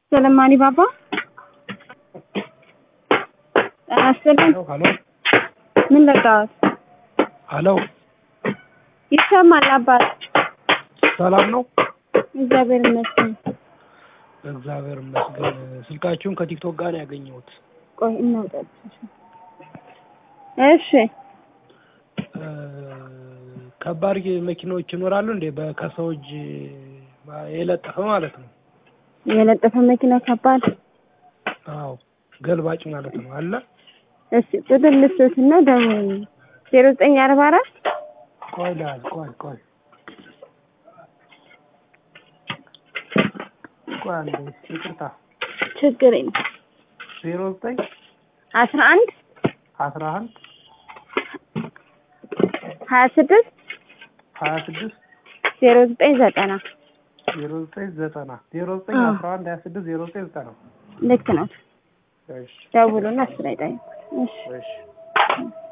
ሰለማኒ ባባ ጤና ይስጥልኝ። ሀሎ ምን ልርዳዎት? ሀሎ ይሰማል አባት? ሰላም ነው? እግዚአብሔር ይመስገን። እግዚአብሔር ይመስገን። ስልካችሁን ከቲክቶክ ጋር ነው ያገኘሁት። ቆይ እናውጣት። እሺ እ ከባድ መኪናዎች ይኖራሉ እንዴ? በከሰው እጅ የለጠፈ ማለት ነው። የለጠፈ መኪና ከባድ። አዎ ገልባጭ ማለት ነው አለ። እሺ ቁጥር ልስቶትና ደውል ዜሮ ዘጠኝ አርባ አራት ቆይ ላል ቆይ ቆይ ቆይ አንዴ ይቅርታ። ችግር የለም ዜሮ ዘጠኝ አስራ አንድ አስራ አንድ ሀያ ስድስት ሀያ ስድስት ዜሮ ዘጠኝ ዘጠና ዜሮ ዘጠኝ ዘጠና ዜሮ ዘጠኝ አዎ። አስራ አንድ ሀያ ስድስት ዜሮ ዘጠኝ ዘጠና ልክ ነው። እሺ ደውሉና እሱ ላይ ጠይቁ። እሺ እሺ